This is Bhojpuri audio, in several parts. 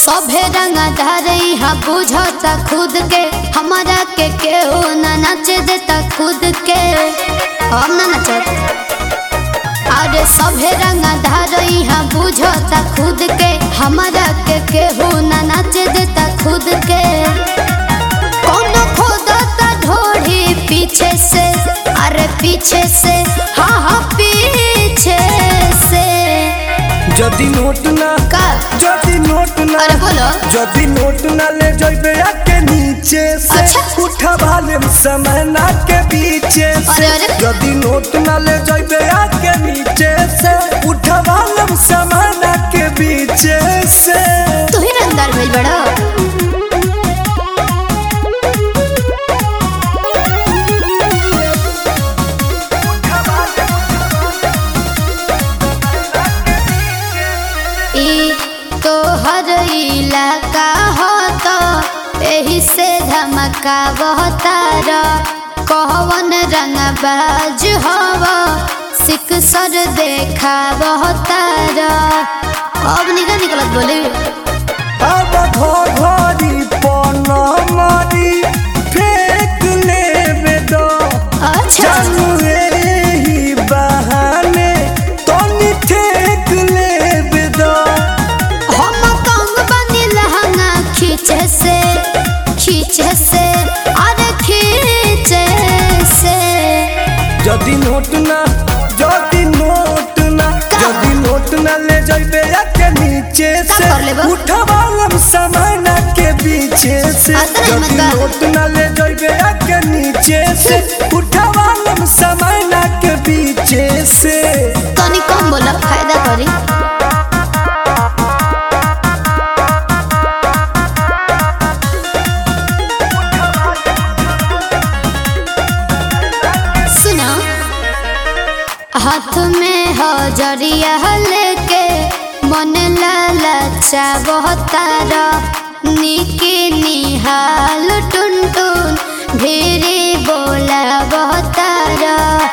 सभे रंगा धारे हा बुझता खुद के हमारा के केहू ना नाच देता खुद के हम ना नचत अरे सभे रंगा धारे हा बुझता खुद के हमारा के केहू ना नाच देता खुद के कौन खोदता ढोढ़ी पीछे से अरे पीछे से हाँ हाँ पीछे से যদি নোট না का যদি নোট না अरे बोलो যদি নোট না ले जइबे आके नीचे से अच्छा। उठा लेम समय ना के पीछे से अरे, अरे। যদি নোट ना ले जइबे आके नीचे से उठा लेम समय ना के पीछे से तू ही रंगदार भेज बड़ा ई तोहर इलाका हो तो एही से धमका बहतार कौन रंग बाज हव सिक सर देखा बहतार अब निकल निकलत बोले अब घोघरी पनमरी फेंक लेबे दो अच्छा जानू एही बहाने तनी ठेक लेबे दो हम कंग बनी लहंगा खींचे से खींचे से अरे खींचे से যদি নোট না যদি নোট না যদি নোট না ले जइबे के नीचे का से कर लेबो? उठवालम सामान के पीछे से अतरे যদি मत कर। नोट ना ले जइबे के नीचे से उठवालम सामान के पीछे से तनी कम बोला फायदा करी सुनो हाथ में हो जरिया लेके मन लालचा बहतार निके निहाल टुन टुन ढेरे बोला बहतार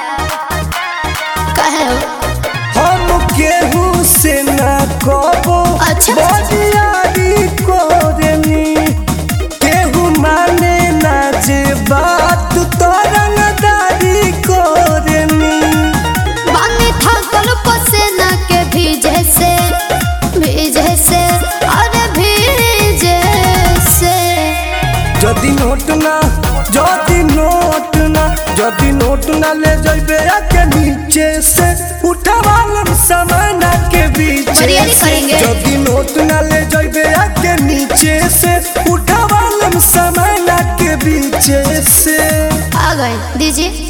कहे हम केहू से ना कबो अच्छा। बदियारी कोरनी केहू माने ना जे बात तो रंगदारी कोरनी बानी थकल पसेना के भीजे से भीजे से अरे भीजे से যদি নোট না যদি নোট না যদি নোट ना ले जइबे के नीचे से उठवालम सामान के पीछे बरियारी से करेंगे। যদি নোट ना ले जइबे के नीचे से उठवालम सामान के पीछे से आ गए दीजिए